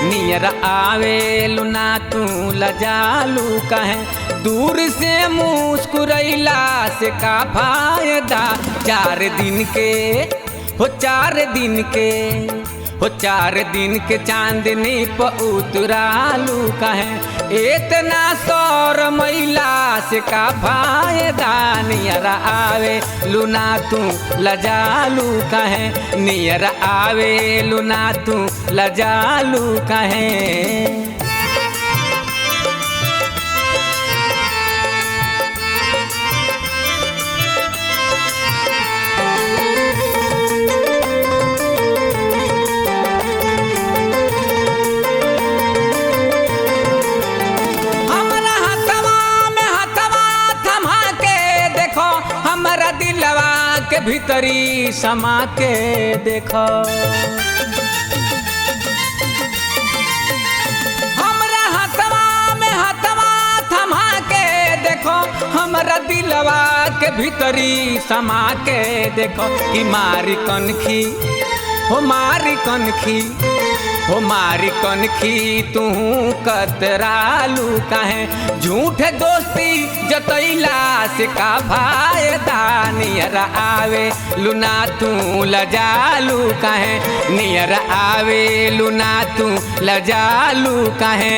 नियर आवेलु ना तू लजालू कहे दूर से मुस्कुरैला से का फायदा चार दिन के हो चार दिन के हो चार दिन के चांदनी प उतरालू कहे इतना सौर मैला से का फायदा नियर आवे लुना तू लजालू कहे नियर आवे लुना तू लजालू कहे हमरा हथवा में हथवा थमा के देखो हमरा दिलवा के भीतरी समा के देखो हमरा हथवा में हथवा थमा के देखो हमरा दिलवा के भीतरी समा के देखो कि मारी कनखी हो मारी कनखी हो मारी कनखी तू कतरालू काहे झूठ दोस्ती जतैला से का फायदा नियर आवे लुना तू लजालू काहे नियर आवे लुना तू लजालू काहे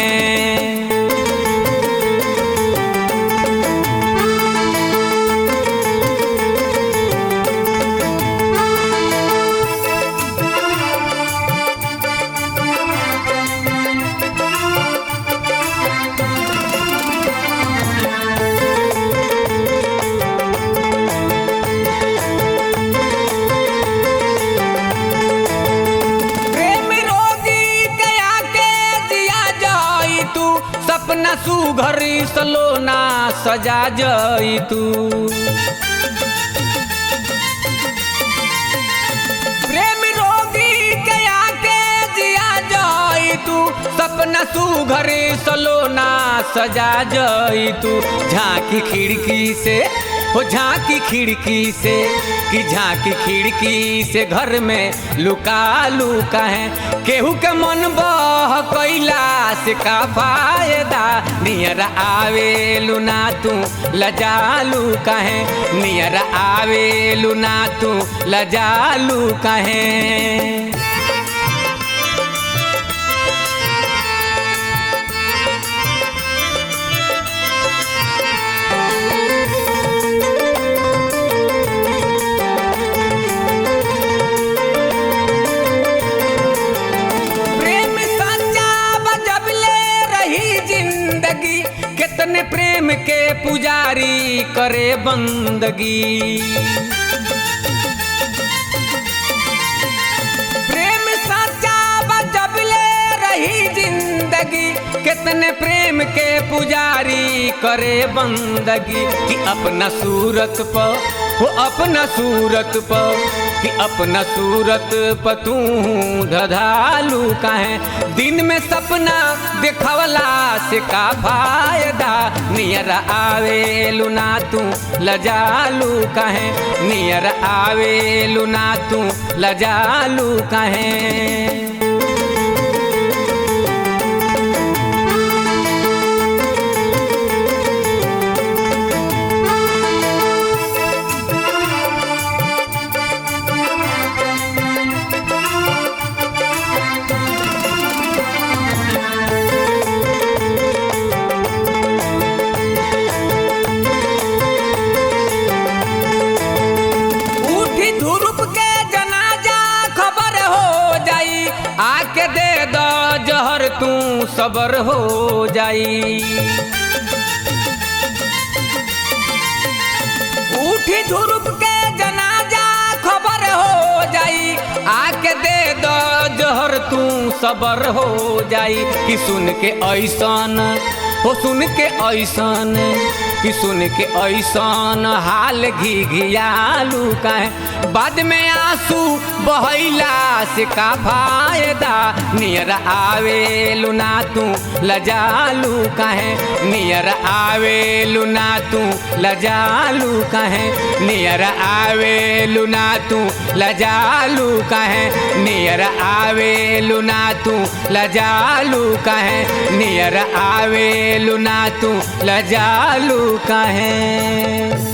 प्रेम रोगी गया के जिया जाई तू सपना सुघरी सलोना सजा जाई तू प्रेम रोगी गया के जिया जाई तू सपना सुघरी सलोना सजा जाई तू झांकी खिड़की से हो झांकी खिड़की से कि झांकी खिड़की से घर में लुका लुका है केहू के मन बह कैला से का फायदा नियर आवे लुना तू लजालू कहे नियर आवे लुना तू लजालू कहे प्रेम सच्चा बजबले रही जिंदगी कितने प्रेम के पुजारी करे बंदगी प्रेम सच्चा बजबले रही जिंदगी कितने प्रेम के पुजारी करे बंदगी कि अपना सूरत पर वो अपना सूरत पर कि अपना सूरत पर तू धधालू काहे दिन में सपना देखवला से का फायदा नियर आवे लुना तू लजालू काहे नियर आवे लुना तू लजालू काहे उठी धुरुप के जनाजा खबर हो जाई आके दे दो जहर तू सबर हो जाई उठी धुरुप के जनाजा खबर हो जाई आके दे दो जहर तू सबर हो जाई कि सुन के ऐसन हो सुन के ऐसन कि सुन के ऐसन हाल घी घियालू काहे बाद में आंसू बहैला से का फायदा नियर आवेलू ना तू लजालू काहे नियर आवेलू ना तू लजालू काहे नियर आवेलू ना तू लजालू काहे नियर आवेलू ना तू लजालू काहे नियर आवेलू ना तू लजालू काहे